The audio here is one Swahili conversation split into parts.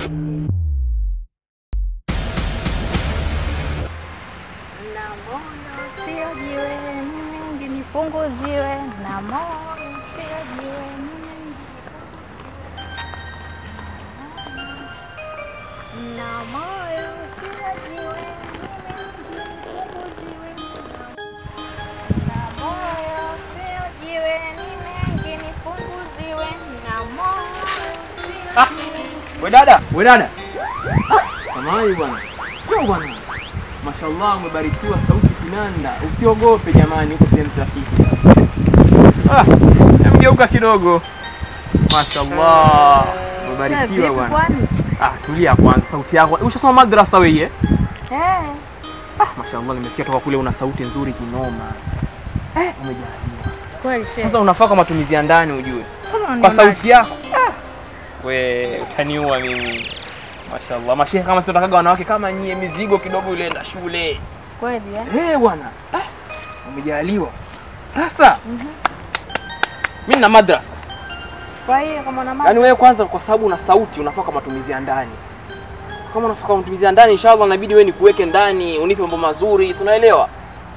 Na moyo sio jiwe, ni mengi nipunguziwe. Na moyo sio jiwe, ni mengi na moyo sio jiwe, ni mengi nipunguziwe. Na moyo sio jiwe, ni mengi nipunguziwe. Na moyo sio Ah, we dada, we dada. Samahani bwana. Sio bwana. Mashallah umebarikiwa sauti kinanda. Usiogope jamani, uko sehemu sahihi. Ah, mgeuka kidogo. Mashallah. Umebarikiwa vipi bwana. kwani? Ah, tulia kwanza sauti yako. Ushasoma madrasa wewe? eh? Eh, Ah, mashallah nimesikia toka kule una sauti nzuri kinoma. Eh, umejaliwa. kweli shehe. Sasa unafaa kwa matumizi ya ndani ujue. Kama Kwa unionaje? sauti yako. Ah. We, utaniua mimi. Mashallah. Mashehe kama sio takaga wanawake kama nyie mizigo kidogo ile enda shule. Kweli eh? Eh, bwana. Ah, umejaliwa. Sasa mimi nina madrasa. Kwa hiyo kama una Yaani wewe kwanza kwa sababu una sauti unafaa kwa matumizi ya ndani. Kama unafaa kwa matumizi ya ndani inshallah inabidi wewe nikuweke ndani, unipe mambo mazuri, si unaelewa?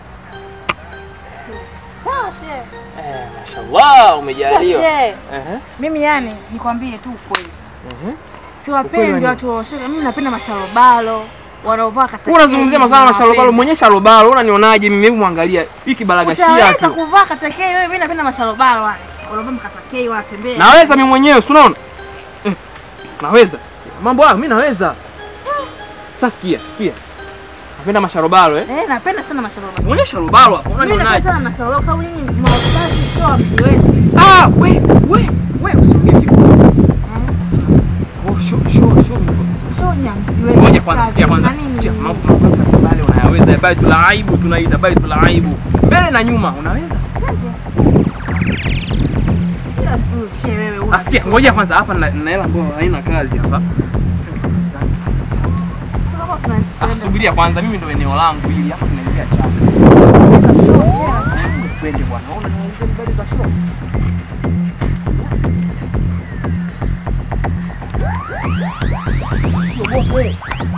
Sawa shehe. Eh, mashallah umejaliwa. Shehe, Ehe. mimi yani nikwambie tu ukweli. Mhm. Ukweli Siwapendi wa watu wa shoga. Mimi napenda masharobalo wanaovaa kata. Wewe unazungumzia masala na shalobalo, mwenye shalobalo, unanionaje mimi? Hebu muangalia hiki balagashia Utaweza tu. kuvaa katakei wewe, mimi napenda masharobalo wale. Wanaovaa mkatakei wanatembea. Naweza mimi mwenyewe, si unaona? Eh, Naweza. Mambo hayo mimi naweza. Sasa sikia, sikia. Napenda masharobalo eh? Eh, napenda sana masharobalo. Mwenye sharobalo hapo, Mimi napenda unanionaje? sana masharobalo kwa sababu nyinyi mawazazi sio hamziwezi. Ah, we, we, we usiongee hivyo. Oh, show, show, show. Sio nyamziwezi. Ngoja kwanza, sikia kwanza. Sikia, mambo mambo mbalimbali unayaweza. Baitul aibu tunaita baitul aibu. Mbele na nyuma unaweza? Asikia, ngoja kwanza hapa na na hela ambayo haina kazi hapa. Ah, subiria kwanza, mimi ndo eneo langu hili hapa tunaingia chapa. Twende bwana, ona nianze mbele za show. Usiogope.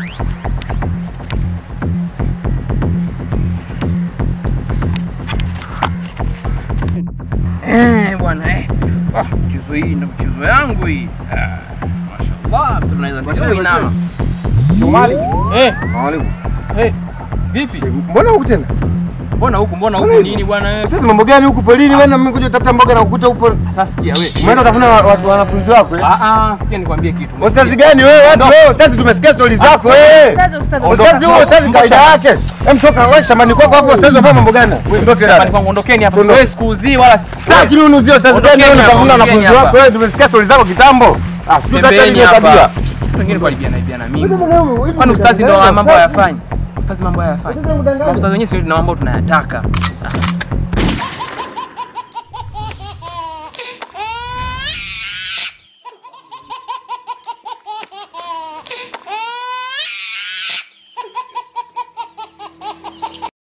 Eh, bwana eh. Ah, mchezo hii ndo mchezo yangu hii. Ah, Mashallah, mtu tunaweza kidogo inama. Shomali. Eh, Mwalimu. eh. Vipi? Mbona huku tena? Mbona huku mbona huku Mbona nini bwana wewe? Sasa mambo gani huku polini? Wewe na mimi kuja kutafuta mboga na ukuta upo. Sasa sikia wewe. Umeenda kutafuna wa- watu wanafunzi wako eh? Ah ah, sikia nikwambie kitu. Ustazi gani wewe? Watu wewe ustazi tumesikia stori zako wewe. Ustazi, ustazi, Ustazi huo ustazi kaida yake. Hem toka wewe shambani kwako hapo ustazi unafanya mambo gani? Ondoke Shambani dada. kwangu ondokeni hapa. Ondoke. Wewe sikuuzii wala Sitaki mimi unuzie ustazi gani Ondokeni wewe hapa, unatafuna wanafunzi ondokeni wako hapa. wewe tumesikia stori zako kitambo. Ah, sio Pembeni tatizo hapa. tabia. wengine kwa libiana libiana mimi. Kwani ustazi ndo mambo hayafanyi? Ustazi mambo hayafanyi. Ustazi wenyewe sio na mambo tunayataka. Ah.